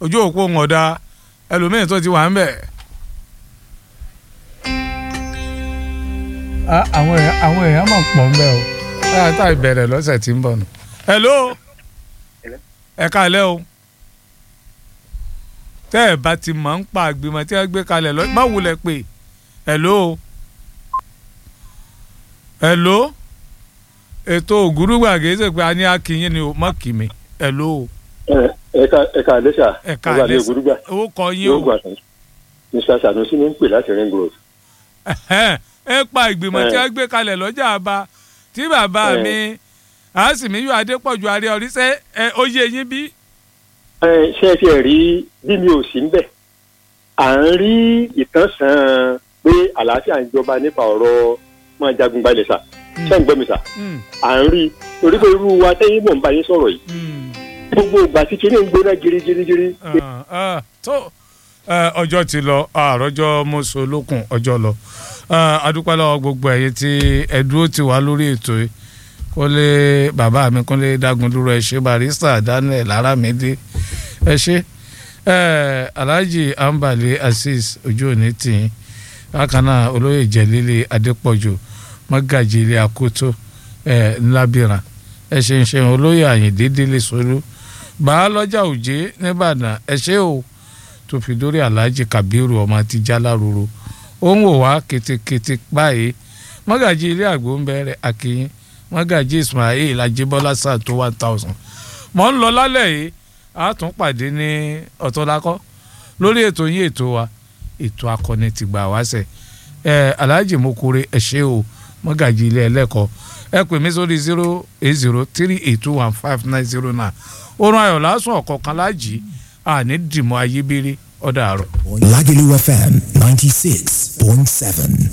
ojú òpó ń ọ̀dà ẹlòmíín tó ti wà ń bẹ̀. àwọn èèyàn àwọn èèyàn máa pọ̀ ń bẹ̀ o ẹ̀ tá ìbẹ̀rẹ̀ lọ́sẹ̀ tí ń bọ̀ nù. hello ẹ káalẹ́ o tẹ́ ẹ bá ti máa ń pa àgbìmọ̀ tí wọ́n gbé kalẹ̀ lọ má wulẹ̀ pé hello hello ètò ògúrúgbàgé ṣe pé a ní akínyìn ni o má kì mí hello ẹ̀ka ẹ̀ka àlẹ́sà ẹ̀ka ọba ní àlẹ́sà ògúrúgbà owó kọ yín yóò o gbà tán mr sanusi ní ń pè láti ring road. Ẹhẹ́n, ẹ pa ìgbìmọ̀ tí Eh. wọ́n gbé kalẹ̀ lọ́jà àbá tí bàbá Eh. mi àásìmíyù adépọ̀jù àrẹ ọ̀rí ṣe ẹ ó yé yín bí. ẹ ṣe ti ẹ̀ rí bí mi ò sí ń bẹ̀ à ń rí ìtànsán pé àlàáfíà ń jọba nípa ọ̀rọ̀ máa jagun gbalẹ̀ sà ṣé ń gbọ́ mi sà Hmm, à ń rí torí pé irú wa tẹ́yìn mọ̀ ń bá yín sọ̀rọ̀ yìí hmm, gbogbo ìgbà tí kinní ń gbóná girigirigiri ah, ah, tó eh, ọjọ́ ti lọ àròjọ mọ́sọ̀lókun ọjọ́ lọ Ah, adúpẹ́ lọ́wọ́ gbogbo ẹ̀yin tí ẹ dúró ti wá lórí ètò yìí kó lè bàbá mi kó lè dágun dúró ẹ ṣe barista daniel aramide ẹ ṣe eh, alhaji ambali azeez ojú òní tìyín bákan náà olóyè jẹlílẹ adépọ̀jù mọ́gàjì ilé akoto eh, ńlábìrán ẹ ṣe ń ṣe olóyè àyìndé délé solú bàálọ́jà òjé nìbàdàn ẹ ṣe o tó fi dórí alhaji kabiru ọmọ ti jálárúurú ó ń wò wá ketekete báyìí mọ́gàjì ilé àgbo ń bẹ̀rẹ̀ akínyìn mọ́gàjì ismail ajíbọ́lá sáà tó one thousand mọ̀ ń lọ lálẹ́ yìí a tún pàdé ní ọ̀tọ́lákọ́ lórí ètò yín ètò wa ètò akọni ti gbà wá sẹ̀ ẹ alhaji mokore ẹ ṣé o mọ́gàjì ilé ẹlẹ́kọ̀ọ́ ẹ pè mí sórí zero eight zero three eight two one five nine zero nine orun ayọ̀ lásùn ọ̀kọ̀ọ̀kan lájì àní dìmọ̀ ayébírí ọ̀dà àrọ̀. Lagelu FM 96.7.